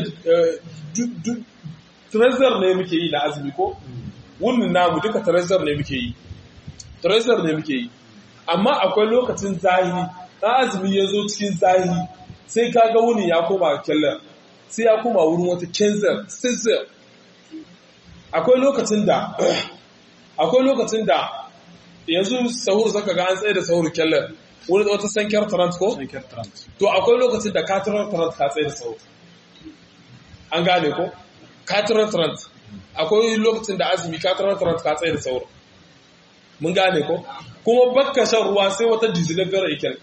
trezor ne muke yi na azumi ko wunin namu duka trezor ne muke yi trezor ne muke yi amma akwai lokacin zahiri na azumi ya zo cikin zahiri sai kaga wuni ya koma kyallar sai ya koma wurin wata kenzer sizzir akwai lokacin da akwai lokacin da yanzu sahur zaka ga an tsaye da sahur kyallar wurin wata sankiyar tarant ko? to akwai lokacin da katirar tarant ka tsaye da sahur an gane ko? katirar tarant akwai lokacin da azumi katirar tarant ka tsaye da sahur mun gane ko? kuma bakka shan ruwa sai wata dizilagar ikel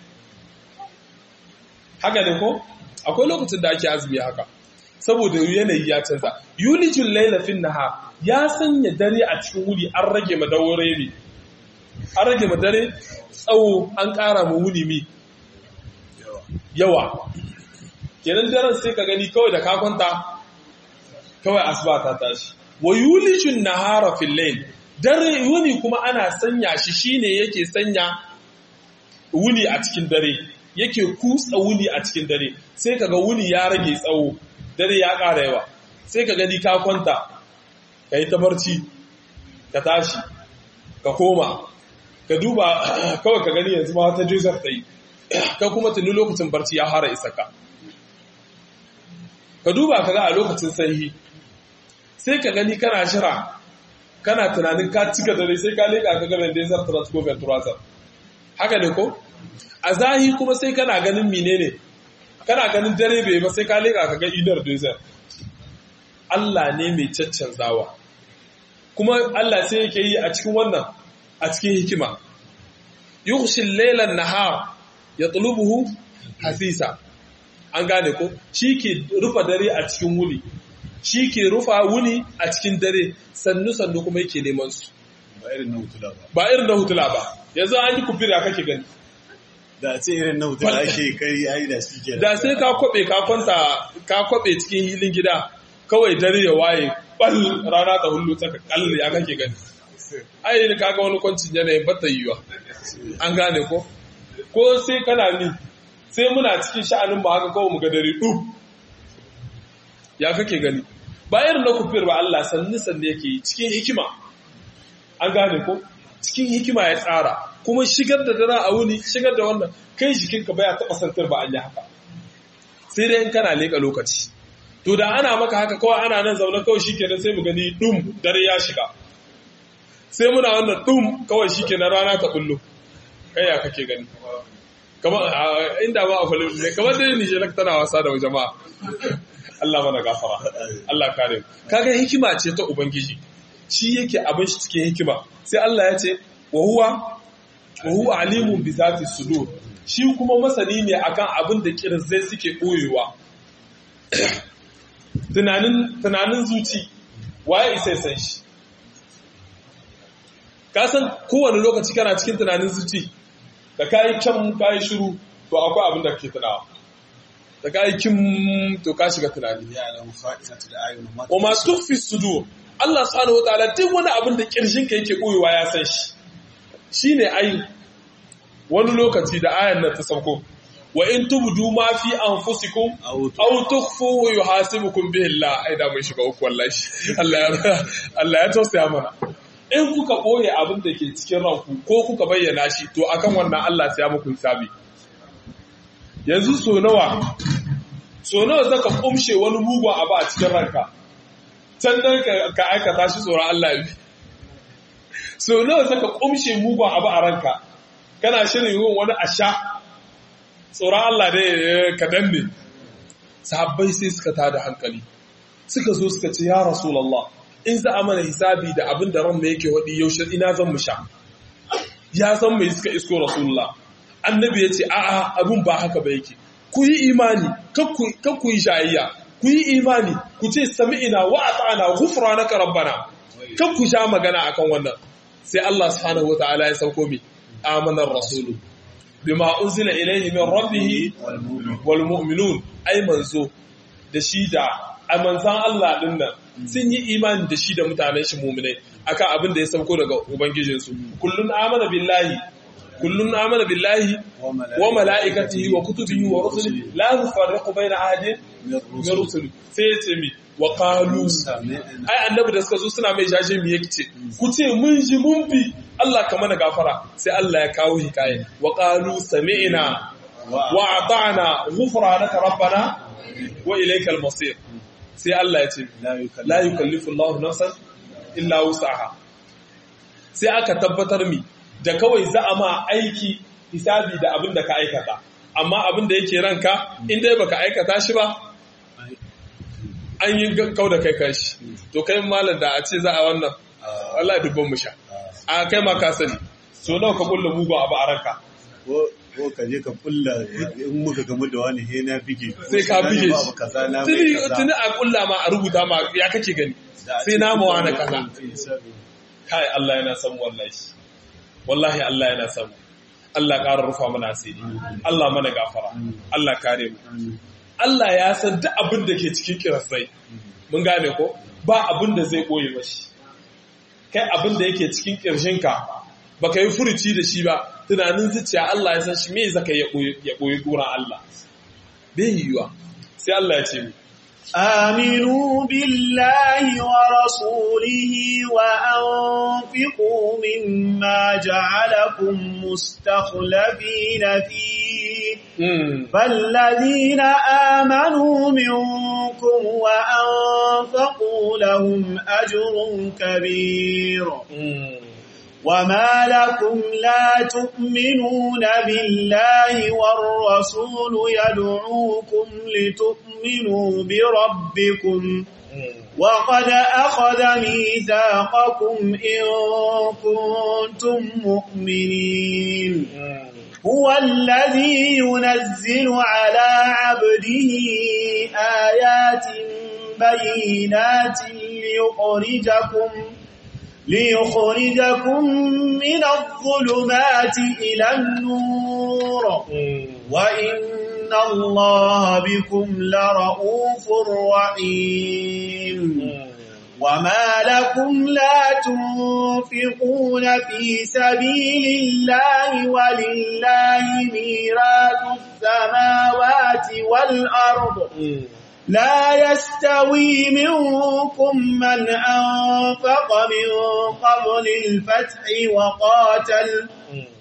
haka ne ko? akwai lokacin da ake azumi haka saboda yanayi ya canza yulijin lailafin naha ya sanya dare a cikin wuri an rage madaware ne an rage madare tsawo an ƙara ma wuni mi yawa kenan daren sai ka gani kawai da kakwanta kawai asuba ta tashi wa yulijin nahara fil layl dare wuni kuma ana sanya shi shine yake sanya wuni a cikin dare yake kutsa wuni a cikin dare sai kaga wuni ya rage tsawo dare ya ƙara yawa sai ka gani ka kwanta ka yi ta barci ka tashi ka koma ka duba kawai ka gani yanzu ma ta jizar ta yi ka kuma tuni lokacin barci ya fara isa ka ka duba ka ga a lokacin sanyi sai ka gani kana shira kana tunanin ka cika dare sai ka leƙa ka gaban da zar transport venturasar haka ne ko a zahi kuma sai kana ganin menene kana ganin dare bai ba sai ka leƙa ka ga idar desert Allah ne mai caccanzawa kuma Allah sai yake yi a cikin wannan a cikin hikima yughshi laylan nahar yatlubuhu hasisa an gane ko shi ke rufa dare a cikin wuni shi ke rufa wuni a cikin dare sannu sannu kuma yake neman su ba irin na hutula ba ba irin na hutula ba yanzu an yi kufira kake gani da ce irin na hutula ake kai ai da shi ke da sai ka kwabe ka kwanta ka kwabe cikin hilin gida kawai dare ya waye bal rana ta hullu ta kalli ya kake gani ai ni kaga wani kwancin yanayin bata yiwa an gane ko ko sai kana ni sai muna cikin sha'anin ba haka kawai mu ga dare duk ya kake gani ba irin na kufir ba Allah sanni sanni yake yi cikin hikima an gane ko cikin hikima ya tsara kuma shigar da dare a wuni shigar da wannan kai jikinka baya taɓa santar ba an yi haka sai dai in kana leƙa lokaci to da ana maka haka kawai ana nan zaune kawai shi kenan sai mu gani dum dare ya shiga sai muna wannan dum kawai shi kenan rana ta bullo kai ya kake gani kamar inda ba a falin ne kamar dai ni shelak tana wasa da jama'a Allah mana gafara Allah kare mu kaga hikima ce ta ubangiji shi yake abin shi cikin hikima sai Allah ya ce wa huwa wa huwa alimun bi zati sudur shi kuma masani ne akan abin da kirzai suke koyewa tunanin tunanin zuci waye isa san shi ka san kowane lokaci kana cikin tunanin zuci da kayi kyan kayi shiru to akwai abin da ke tunawa da kayi kin to ka shiga tunani ya alamu fa'idatu da ayyuna ma wa ma tukhfi sudur Allah subhanahu wataala duk wani abin da kirjin ka yake koyewa ya san shi shine ai wani lokaci da ayan nan ta sauko wa in tubdu ma fi anfusikum aw tukhfuhu yuhasibukum bihi Allah ai da mun shiga uku wallahi Allah ya Allah ya tausaya mana in kuka boye abin da ke cikin ranku ko kuka bayyana shi to akan wannan Allah sai ya muku hisabi yanzu so nawa so nawa zaka kumshe wani mugun abu a cikin ranka can dan ka aikata shi tsoron Allah bi so nawa zaka kumshe mugun abu a ranka kana shirin yin wani asha tsoron Allah ne ka danne sahabbai sai suka tada hankali suka zo suka ce ya rasulullah in za a mana hisabi da abin da ranmu yake waɗi yaushe ina zan mu sha ya san mai suka isko rasulullah annabi ya ce a'a abin ba haka ba yake ku yi imani kan ku yi shayayya ku yi imani ku ce sami'ina wa ata'ana ghufranaka rabbana kan ku sha magana akan wannan sai Allah subhanahu wataala ya sauko mi amanar rasulu bima unzila ilayhi min rabbih wal mu'minun ai manzo da shi da amanzan Allah din nan sun yi imani da shi da mutanen shi mu'minai akan abin da ya sauko daga ubangijinsu kullun amana billahi kullun amana billahi wa mala'ikatihi wa kutubihi wa rusulihi la nufarriqu baina ahadin min rusuli sai ya ce mi wa qalu ai annabi da suka zo suna mai jaje mi yake ce ku ce mun ji mun bi Allah ka mana gafara sai Allah ya kawo hikaye wa qalu sami'na wa ata'na ghufranaka rabbana wa ilaykal masir sai Allah ya ce la yukallifu Allahu nafsan illa wus'aha sai aka tabbatar mi da kawai za a ma aiki hisabi da abin da ka aikata amma abin da yake ranka in dai baka aikata shi ba an yi kau da kai kanshi to kai malam da a ce za a wannan wallahi dubban mu sha a kai ma ka sani so nawa ka kulla mugu abu a ranka ko ka je ka kulla in muka gamu da wani he na bige sai ka bige shi tuni a kulla ma a rubuta ma ya kake gani sai na mawa na kaza kai Allah yana san wallahi wallahi Allah yana san Allah ƙara rufa mana asiri Allah mana gafara Allah kare mu Allah ya san duk abin da ke cikin kirasai mun gane ko ba abin da zai ɓoye mashi kai abin da yake cikin ƙirshinka ba ka yi furuci da shi ba tunanin zuciya Allah ya san shi me zaka ya ɓoye ƙuran Allah bai yiwuwa sai Allah ya ce mu آمنوا بالله ورسوله وأنفقوا مما جعلكم مستخلفين فيه فالذين آمنوا منكم وأنفقوا لهم أجر كبير وما لكم لا تؤمنون بالله والرسول يدعوكم لتؤمنوا بربكم وقد أخذ ميثاقكم إن كنتم مؤمنين هو الذي ينزل على عبده آيات بينات ليخرجكم ليخرجكم من الظلمات إلى النور وإن الله بكم لرؤوف رحيم وما لكم لا تنفقون في سبيل الله ولله ميراث السماوات والأرض لا يستوي منكم من أنفق من قبل الفتح وقاتل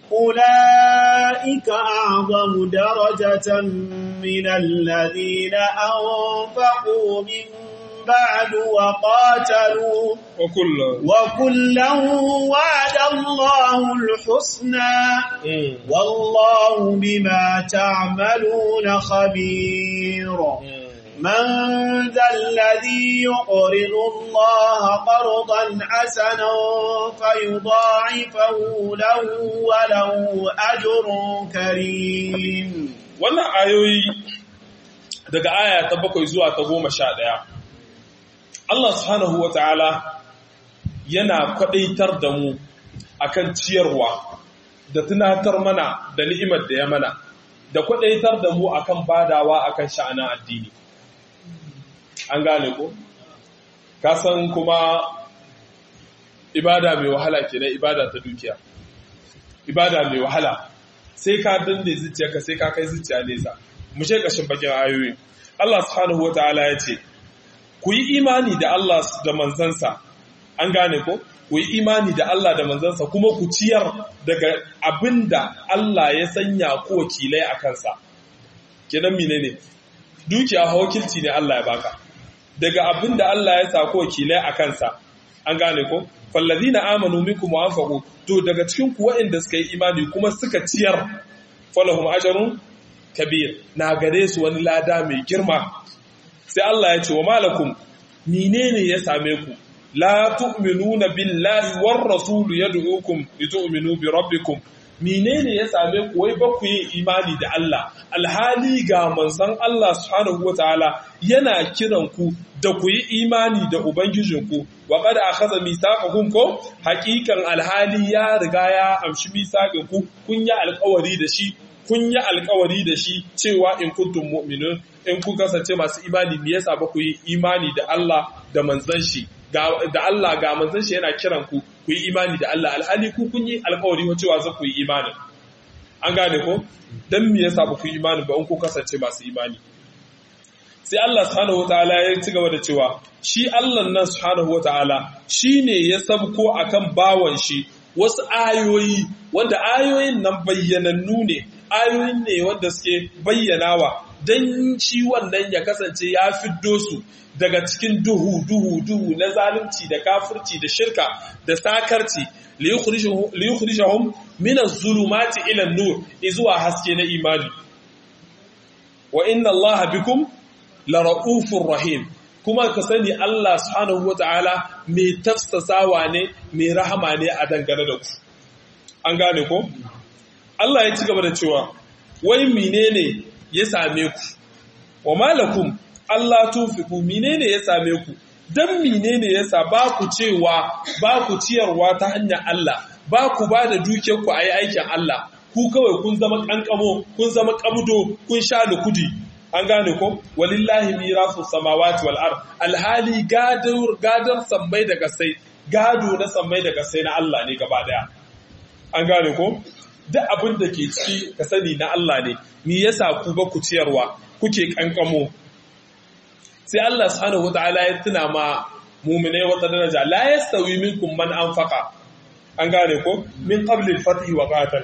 أولئك أعظم درجة من الذين أنفقوا من بعد وقاتلوا وكلا وكلا وعد الله الحسنى والله بما تعملون خبير من ذا الذي يقرض الله قرضا حسنا فيضاعفه له وله أجر كريم wannan ayoyi daga aya ta bakwai zuwa ta goma sha ɗaya Allah subhanahu wa ta'ala yana kwaɗaitar da mu akan ciyarwa da tunatar mana da ni'imar da ya mana da kwaɗaitar da mu akan badawa akan sha'anin addini an gane ko kasan kuma ibada mai wahala kenan ibada ta dukiya ibada mai wahala sai ka danne zuciyarka sai ka kai zuciya nesa mu je kashin bakin ayoyi Allah subhanahu wataala ya ce ku yi imani da Allah da manzansa an gane ko ku yi imani da Allah da manzansa kuma ku ciyar daga abinda Allah ya sanya ku wakilai a kansa kenan menene dukiya wakilci ne Allah ya baka daga abin da Allah ya sa ko wakilai a kansa an gane ko fallazina amanu minkum wa anfaqu to daga cikin ku waɗanda suka yi imani kuma suka ciyar falahum ajrun kabir na gare su wani lada mai girma sai Allah ya ce wa malakum menene ya same ku la tu'minuna billahi war rasul yad'ukum litu'minu bi rabbikum menene ya same ku wai ba ku yin imani da Allah alhali ga manzon Allah subhanahu wataala yana kiran ku da ku yi imani da ubangijinku wa qad akhadha mithaqakum ko haqiqan alhali ya riga ya amshi mithaqin ku kun yi alƙawari da shi kun yi alƙawari da shi cewa in kuntum mu'minun in kun kasance masu imani me yasa ba ku yi imani da Allah da manzon shi da Allah ga manzon shi yana kiran ku ku yi imani da Allah alhali ku kun yi alkawari wa cewa za ku yi imani an gane ko dan me yasa ba ku yi imani ba in ku kasance masu imani sai Allah subhanahu wataala ya ci gaba da cewa shi Allah nan subhanahu wataala shine ya sabko akan bawan shi wasu ayoyi wanda ayoyin nan bayyanannu ne ayoyin ne wanda suke bayyanawa dan shi wannan ya kasance ya fiddo su daga cikin duhu duhu duhu na zalunci da kafirci da shirka da sakarci liyukhrijahum min az-zulumati ila an-nur izuwa haske na imani wa inna allaha bikum la ra'ufur rahim kuma ka sani Allah subhanahu wata'ala mai tafsasawa ne mai rahama ne a dangane da ku an gane ko Allah ya ci gaba da cewa wai menene ya same ku wa malakum Allah tunfiku menene ya same ku dan menene yasa ba ku cewa ba ku ciyarwa ta hanyar Allah ba ku ba da dukiyar ku ayi aikin Allah ku kawai kun zama kankamo kun zama kabdo kun sha lukudi an gane ko walillahi mirasu samawati wal ard alhali gadar gadar sammai da gasai gado na sammai da gasai na Allah ne gaba daya an gane ko duk abin da ke ciki ka sani na Allah ne me yasa ku ba ku ciyarwa kuke kankamo sai Allah subhanahu wataala ya tuna ma mu'minai wata daraja la yastawi minkum man anfaqa an gane ko min qabli al-fath wa qatal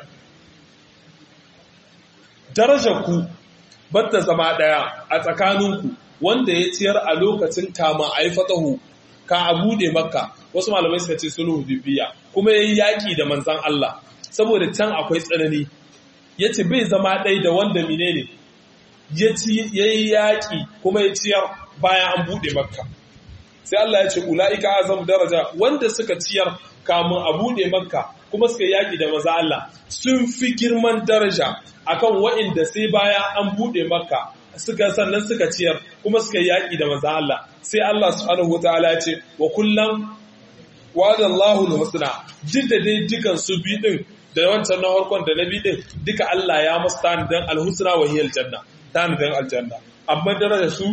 darajar ku batta zama daya a tsakaninku wanda ya ciyar a lokacin kama a yi fatahu ka a bude makka wasu malamai suka ce sulhu bibiya kuma yayi yaki da manzan Allah saboda can akwai tsanani yace bai zama ɗai da wanda menene ya ci yayi yaki kuma ya ciyar bayan an bude makka sai Allah ya ce ulaika azam daraja wanda suka ciyar kamun a bude makka kuma suka yaki da manzan Allah sun fi girman daraja akan wa'inda sai baya an bude makka suka sannan suka ciyar kuma suka yaƙi da manzan Allah sai Allah subhanahu wataala ya ce wa kullum wa'ada Allahul husna duk da dai dukan su bi din da wancan na harkon da na bi din duka Allah ya musu tanidan alhusna wa hiyal janna tanidan aljanna amma daraja su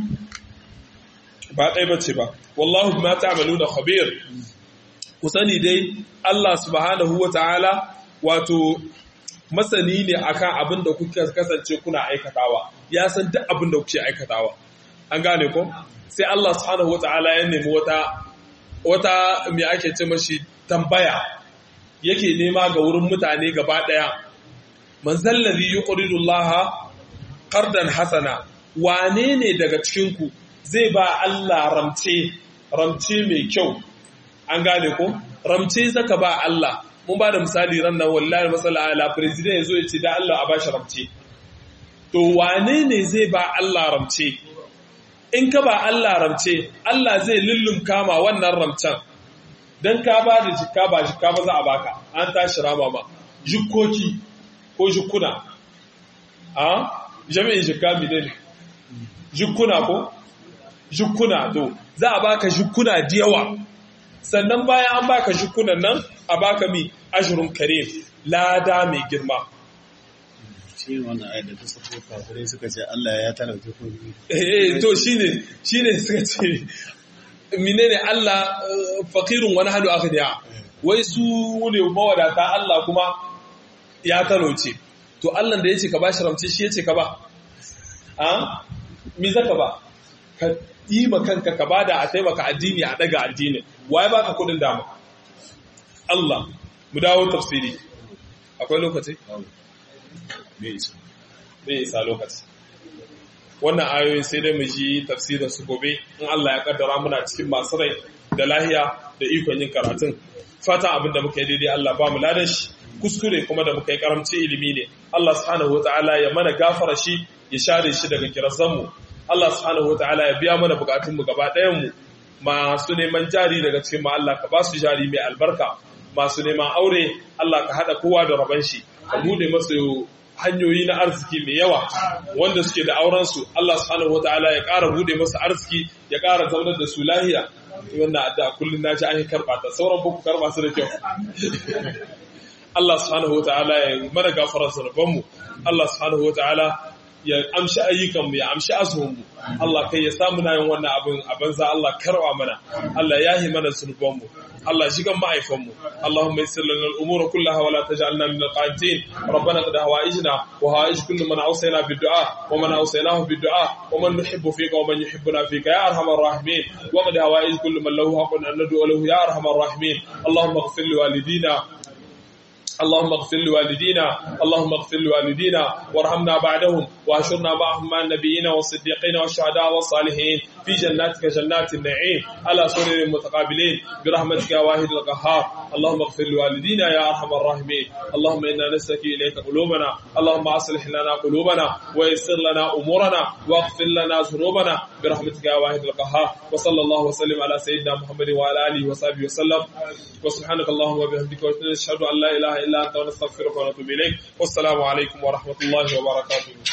ba ɗaya bace ba wallahu bima ta'maluna khabir ku sani dai Allah subhanahu wataala wato masani ne akan abin da kuka kasance kuna aikatawa ya san duk abin da kuke aikatawa an gane ko sai Allah subhanahu wataala ya nemi wata wata me ake ce mashi tambaya yake nema ga wurin mutane gaba daya man zallazi yuqridu Allah qardan hasana wane ne daga cikin ku zai ba Allah ramce ramce mai kyau an gane ko ramce zaka ba Allah mun ba da misali ran nan wallahi masala ala president yazo ya ce da Allah a bashi ramce to wane ne zai ba Allah ramce in ka ba Allah ramce Allah zai lullum kama wannan ramcen dan ka ba da jikka ba jikka ba za a baka an tashi rama ma jikkoki ko jikkuna a jami'in jikka mi ne jikkuna ko jikkuna to za a baka jikkuna da yawa sannan bayan an baka jikunan nan a baka mi ashirin kare lada mai girma shi wannan ayat da ta sako kafirai suka ce Allah ya talauke ko eh to shine shine suka ce menene Allah faqirun wani halu akhdiya wai su ne mawadata Allah kuma ya talauce to Allah da yace ka bashi ramce shi yace ka ba a me zaka ba ka yi ma kanka ka bada a taimaka addini a daga addini waye baka kudin dama Allah mu dawo tafsiri akwai lokaci bai isa bai isa lokaci wannan ayoyi sai dai mu ji tafsirin su gobe in Allah ya kaddara muna cikin masu rai da lahiya da ikon yin karatun fata abin da muka yi daidai Allah ba mu ladan shi kuskure kuma da muka yi karamci ilimi ne Allah subhanahu wataala ya mana gafara shi ya share shi daga kirazan mu Allah subhanahu wataala ya biya mana bukatun mu gaba ɗayan mu masu neman jari daga cikin mu Allah ka ba su jari mai albarka masu neman aure Allah ka hada kowa da raban shi ka bude masu hanyoyi na arziki mai yawa wanda suke da aurensu Allah subhanahu wataala ya ƙara bude masu arziki ya ƙara zaunar da su lahiya wannan addu'a kullun naji an karba ta sauran buku karba su da kyau Allah subhanahu wataala ya mana gafarar zunubanmu Allah subhanahu wataala ya amshi ayyukanmu ya amshi azumunmu Allah kai ya samu na yin wannan abin a banza Allah karwa mana Allah ya yi mana zunubanmu Allah shigan ma'aifanmu Allahumma yassir lana al-umura kullaha wa la taj'alna min al-qanitin rabbana qad hawaijna wa hawaij kullu man awsayna bid-du'a wa man awsaynahu bid-du'a wa man nuhibbu fika wa man yuhibbuna fika ya arhamar rahimin wa qad hawaij kullu man lahu haqqun an nad'u lahu ya arhamar rahimin Allahumma ighfir li walidina اللهم اغفر لوالدينا اللهم اغفر لوالدينا وارحمنا بعدهم واشرنا معهم مع النبيين والصديقين والشهداء والصالحين في جناتك جنات النعيم على سرر متقابلين برحمتك يا واحد القهار اللهم اغفر لوالدينا يا ارحم الراحمين اللهم انا نسلك اليك قلوبنا اللهم اصلح لنا قلوبنا ويسر لنا امورنا واغفر لنا ذنوبنا برحمتك يا واحد القهار وصلى الله وسلم على سيدنا محمد وعلى اله وصحبه وسلم وسبحانك اللهم وبحمدك ونشهد ان لا اله الا انت ونستغفرك ونتوب اليك والسلام عليكم ورحمه الله وبركاته